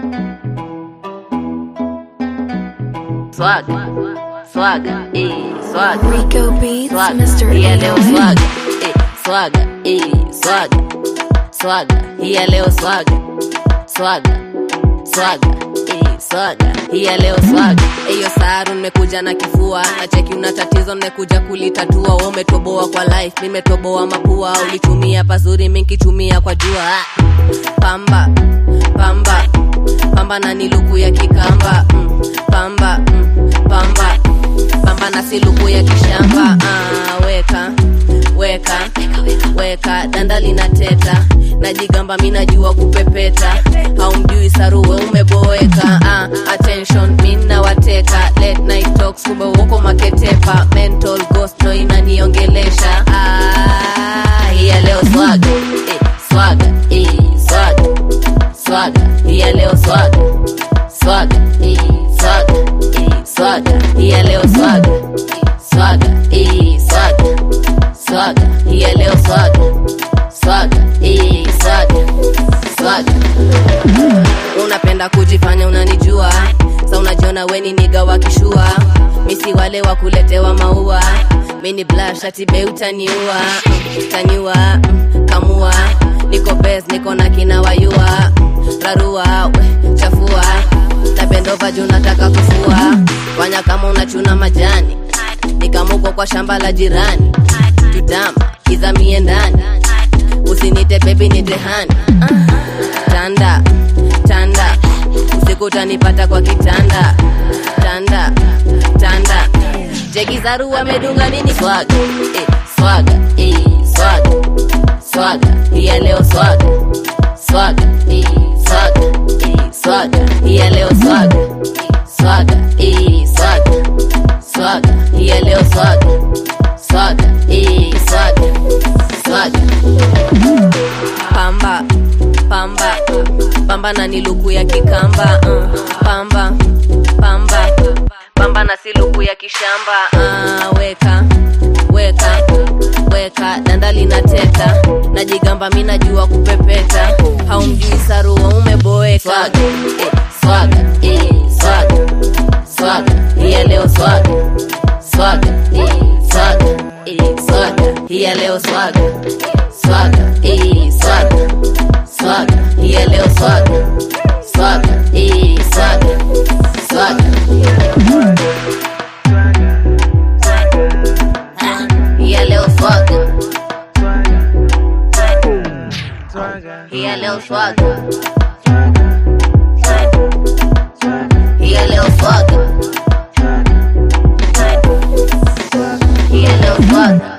Swaga, swaga, eh, swaga. Rico Beats, Swaga, Mr. hii ya leo 808. swaga, eh, swaga, eh, swaga, swaga, hii ya leo swaga, swaga, swaga, eh, swaga, hii ya leo swaga. Eyo saru nimekuja na kifua, na cheki una tatizo nimekuja kulitatua. Wewe umetoboa kwa life, mimi nimetoboa mapua. Ulitumia pazuri, mimi nikitumia kwa jua. Ah, Pamba, pamba, pamba na ni luku ya kikamba. Mm, pamba, mm, pamba pamba na siluku ya kishamba ah, weka weka weka danda linateta najigamba mi najua kupepeta haumjui saruwe umeboeka ah, attention mi nawateka late night talks kumbe uko maketepa mental ghost ndo inaniongelesha ah, hiya leo swaga eh, swaga eh, swaga swaga hiya leo swaga swaga eh, swaga eh, swaga hiya leo swaga swaga eh, swaga swaga hiya leo swaga swaga eh, swaga swaga unapenda kujifanya unanijua sa unajiona weni niga wakishua misi wale wa kuletewa maua mini blashatibe utaniua mm, taniua mm, kamua niko bes niko na kina wayua rarua we, chafua napendova juu nataka kufua fanya kama unachuna majani nikamuko kwa shamba la jirani tutama izamie ndani usinite bebi nitehani tanda tanda usiku utanipata kwa kitanda tanda tanda jegizaru amedunga nini swaga eh, swaga eh, swaga swaga hiya leo swaga swaga eh, swaga eh, swaga hiya leo swaga swaga eh, swaga swaga hiya leo swaga swaga eh, swaga swaga pamba pamba pamba na ni luku ya kikamba uh, pamba pamba pamba na si luku ya kishamba uh, weka weka weka danda linateta najigamba mi najua kupepeta haumjui saruwa umeboeka swaga eh, swaga eh, swaga swaga hiya leo swaga swaga eh, swaga eh, swaga hiya leo swaga swaga eh, swaga swaga hiya leo swaga swaga eh, swaga swaga hiya leo swaga hiya leo swaga hiya leo swaga hiya leo swaga